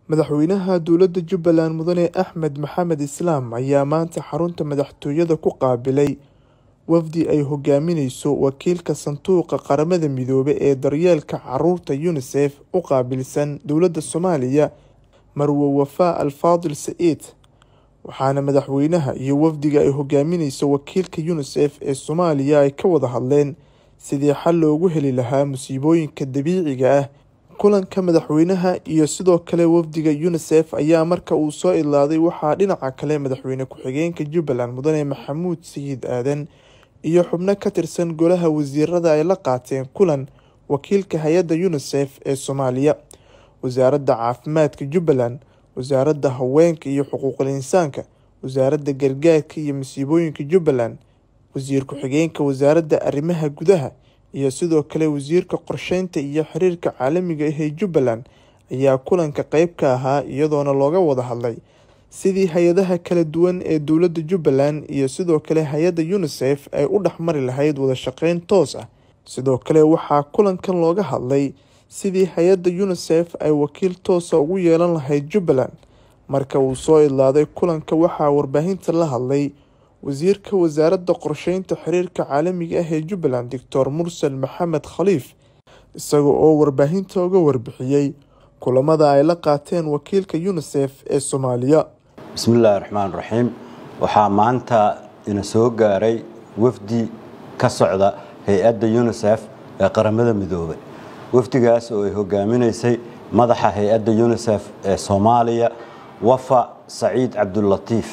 madaxweynaha dowladda jubbaland mudane axmed maxamed islaam ayaa maanta xarunta madaxtooyada ku qaabilay wafdi ay hogaamineyso wakiilka sanduuqa qaramada midoobay ee daryeelka caruurta unisef u qaabilsan dowladda soomaaliya marwe wafaa alfaadil saciid waxaana madaxweynaha iyo wafdiga ay hogaamineyso wakiilka unisef ee soomaaliya ay ka wada hadleen sidii xal loogu heli lahaa musiibooyinka dabiiciga ah kulanka madaxweynaha iyo sidoo kale wafdiga unisef ayaa marka uu soo idlaaday waxaa dhinaca kale madaxweyne ku-xigeenka jubbaland mudane maxamuud sayid aadan iyo xubno ka tirsan golaha wasiirada ay la qaateen kulan wakiilka hay-adda unisef ee soomaaliya wasaaradda caafimaadka jubbaland wasaaradda haweenka iyo xuquuqul insaanka wasaaradda gargaarka iyo masiibooyinka jubbaland wasiir ku-xigeenka wasaaradda arrimaha gudaha iyo sidoo kale wasiirka qorsheynta iyo xiriirka caalamiga ah ee jubbaland ayaa kulanka qeyb ka ahaa iyadoona looga wada hadlay sidii hay-adaha kala duwan ee dowladda jubbaland iyo sidoo kale hay-adda unisef ay u dhexmari lahayd wada shaqeyn toos ah sidoo kale waxaa kulankan looga hadlay sidii hay-adda unisef ay wakiil toosa ugu yeelan lahayd jubbaland marka uu soo idlaaday kulanka waxaa warbaahinta la hadlay wasiirka wasaaradda qorsheynta xiriirka caalamiga ah ee jubbaland doctor mursal maxamed khaliif isaga oo warbaahinta uga warbixiyey kulamada ay la qaateen wakiilka unisef ee soomaaliya bismillaahi raxmaan raxiim waxaa maanta ina soo gaaray wafdi ka socda hay-adda unisef ee qaramada midoobay wafdigaas oo ay hogaaminaysay madaxa hay-adda unisef ee soomaaliya wafa saciid cabdulatiif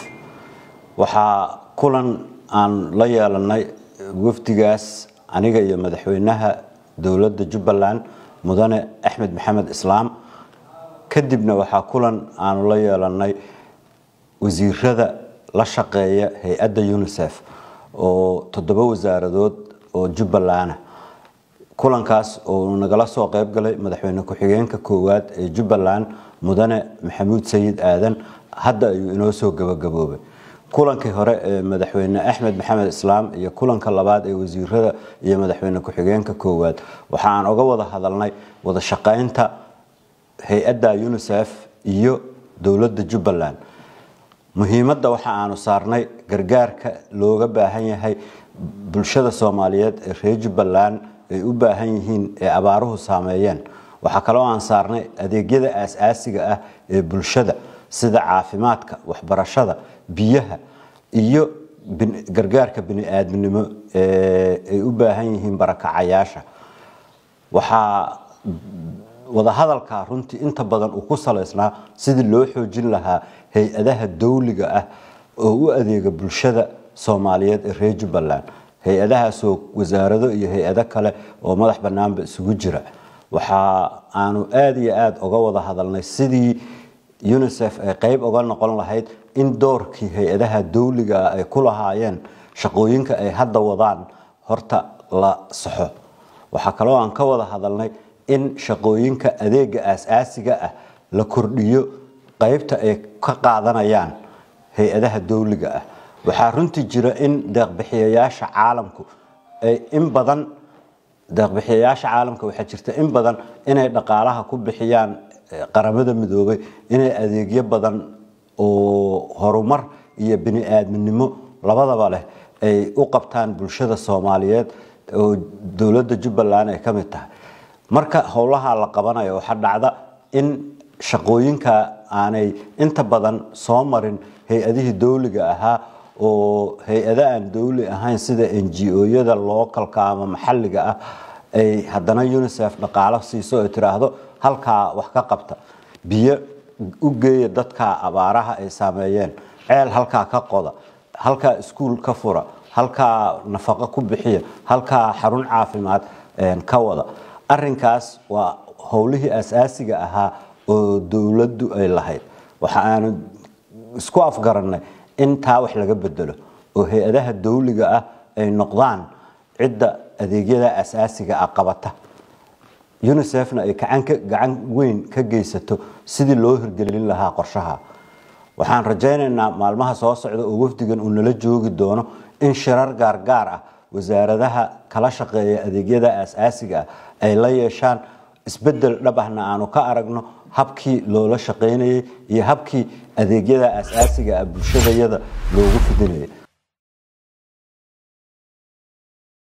waxaa kulan aan la yeelanay wafdigaas aniga iyo madaxweynaha dowladda jubbaland mudane axmed maxamed islaam kadibna waxaa kulan aanu la yeelanay wasiirada la shaqeeya hay-adda unisef oo toddoba wasaaradood oo jubbalana kulankaas oo nagala soo qeyb galay madaxweyne ku-xigeenka koowaad ee jubbaland mudane maxamuud sayid aadan hadda ayuu inoo soo gabagaboobay kulankii hore ee madaxweyne axmed maxamed islaam iyo kulanka labaad ee wasiirada iyo madaxweyne ku-xigeenka koowaad waxa aan oga wada hadalnay wada shaqeynta hay-adda unisef iyo dowladda jubbaland muhiimadda waxa aanu saarnay gargaarka looga baahan yahay bulshada soomaaliyeed ee reer jubbaland ay u baahan yihiin ee abaaruhu saameeyeen waxaa kaloo aan saarnay adeegyada aas-aasiga ah ee bulshada sida caafimaadka waxbarashada biyaha iyo gargaarka bini-aadminimo ay u baahan yihiin barakacayaasha waxaa wadahadalka runtii inta badan uu ku salaysnaa sidii loo xoojin lahaa hay-adaha dowliga ah oo u adeega bulshada soomaaliyeed ee reer jubbaland hay-adahaasoo wasaarado iyo hay-ado kale oo madax banaanba isugu jira waxa aanu aada iyo aada uga wada hadalnay sidii unisef ay qeyb uga noqon lahayd in doorkii hay-adaha dowliga ah ay ku lahaayeen shaqooyinka ay hadda wadaan horta la saxo waxaa kaloo aan ka wada hadalnay in shaqooyinka adeega aas-aasiga ah la kordhiyo qeybta ay ka qaadanayaan hay-adaha dowliga ah waxaa runtii jira in deeqbixiyayaasha caalamku ay in badan deeqbixiyayaasha caalamka waxaa jirta in badan inay dhaqaalaha ku bixiyaan qaramada midoobay inay adeegyo badan oo horumar iyo bini-aadminimo labadaba leh ay u qabtaan bulshada soomaaliyeed oo dowladda jubbaland ay ka mid tahay marka howlaha la qabanayo waxaa dhacda in shaqooyinka aanay inta badan soo marin hay-adihii dowliga ahaa oo hay-ada aan dowli ahayn sida n g o-yada lookalka ama maxalliga ah ay haddana unisef dhaqaalo siiso ay tiraahdo halkaa wax ka qabta biyo u geeya dadka abaaraha ay saameeyeen ceel halkaa ka qoda halkaa iskuul ka fura halkaa nafaqo ku bixiya halkaa xarun caafimaad ka wada arinkaas waa howlihii aas-aasiga ahaa oo dowladdu ay lahayd waxa aanu isku afgarannay in taa wax laga bedelo oo hay-adaha dowliga ah ay noqdaan cidda adeegyada aas-aasiga ah qabata unisefna ay gacan weyn ka geysato sidii loo hirgelin lahaa qorshaha waxaan rajaynaynaa maalmaha soo socda oo wafdigan uu nala joogi doono in shirar gaargaar ah wasaaradaha kala shaqeeya adeegyada aas-aasiga ah ay la yeeshaan isbedel dhab ahna aanu ka aragno habkii loola shaqaynayay iyo habkii adeegyada asaasiga ah bulshadayada loogu fidinayay